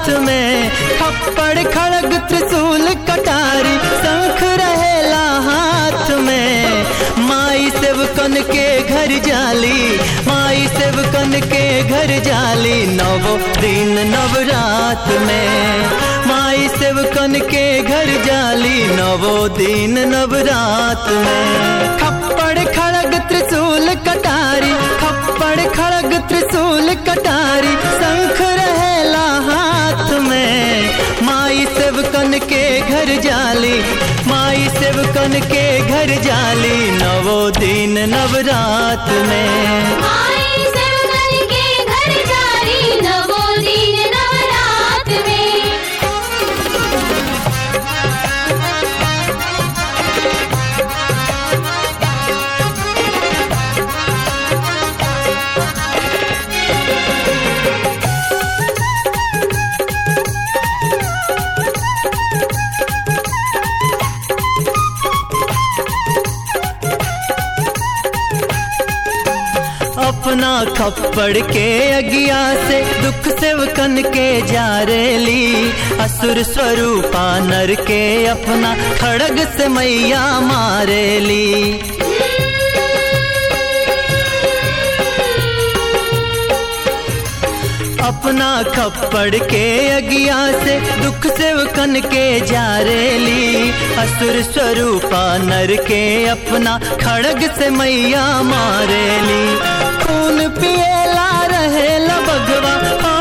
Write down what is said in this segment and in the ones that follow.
हाथ में खप्पड़ खड़ग त्रिशूल कटारी शंख रहेला हाथ में माई सेवकन के घर जाली माई सेवकन के घर जाली नवो दिन नवरात में माई सेवकन के घर जाली नवो दिन नवरात में खप्पड़ खड़ग त्रिशूल कटारी खप्पड़ खड़ग त्रिशूल कटारी शंख रहेला हाथ में माई सेवकन के घर जाली माई सेवकन के घर जाली नवो दिन नवरात में माई सेवकन के घर जारी नवो दिन नवरात में अपना खप्पड़ के अगिया से दुख सेवकन के जारेली असुर स्वरूपा नर के अपना खड़ग से मैया मारेली अपना खप्पड़ के अगिया से दुख सेवकन के जारेली असुर स्वरूपा नर के अपना खड़ग से मैया मारेली खून पिएला रहेला बगवा हो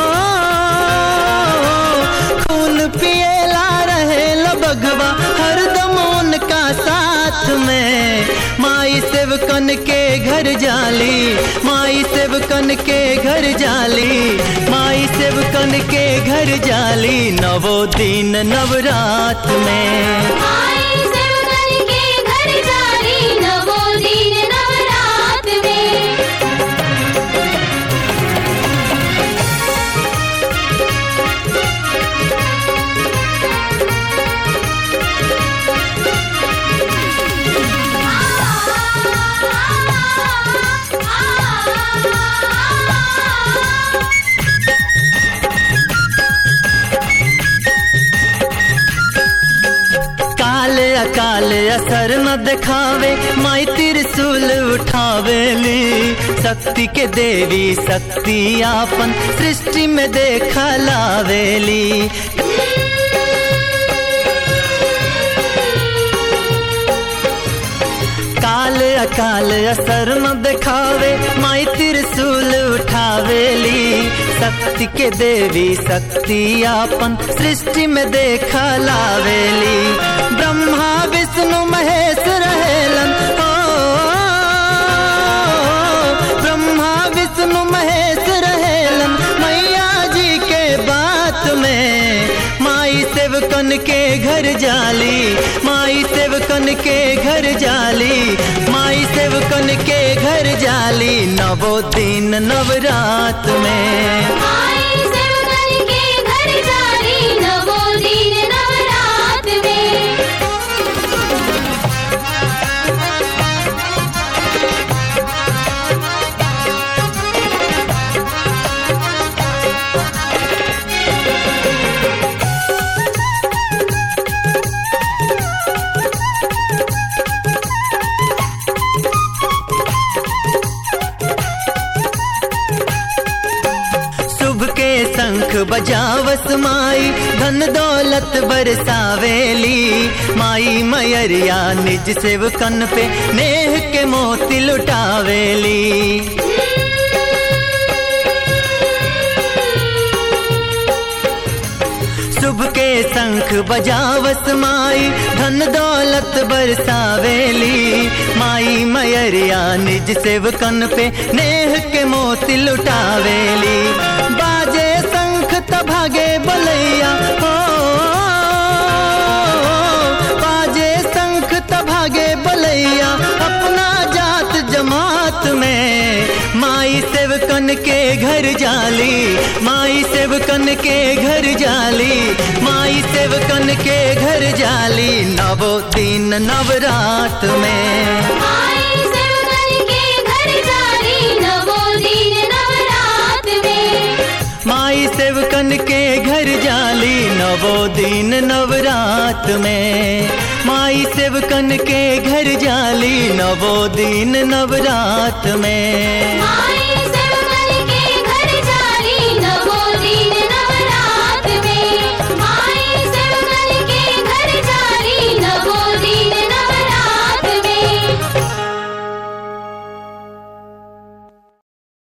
खून पिएला रहेला बगवा हरदम उनका साथ में माई सेवकन के घर जाली माई सेवकन के घर जाली माई सेवकन के घर जाली नवो दिन नवरात में माई सेवकन के घर जारी नवो दिन नवरात में काल अकाल असर न दिखावे माई त्रिशूल उठावेली शक्ति के देवी शक्ति आपन सृष्टि में देखा लावेली काल अकाल असर न दिखावे माई त्रिशूल उठावेली शक्ति के देवी शक्ति आपन सृष्टि में देखा लावेली ब्रह्मा विष्णु महेश रहेलन हो ब्रह्मा विष्णु महेश रहेलन मैया जी के बात में माई सेवकन के घर जाली माई सेवकन के घर जाली माई सेवकन के घर जाली नवो दिन नवरात में माई सेवकन के घर जारी नवो दिन नवरात में शुभ के शंख बजावस माई धन दौलत बरसावेली माई मयरिया निज सेवकन पे नेह के मोती लुटावेली शुभ के शंख बजावस माई धन दौलत बरसावेली माई मयरिया निज सेवकन पे नेह के मोती लुटावेली बाजे शंख तभागे बलैया हो बाजे शंख तभागे बलैया अपना जात जमात में माई सेवकन के घर जाली माई सेवकन के घर जाली माई सेवकन के घर जाली नवो दिन नवरात में माई सेवकन के घर जारी नवो दिन नवरात में माई सेवकन के घर नवो दिन नवरात में माई सेवकन के घर जाली नवो दिन नवरात में माई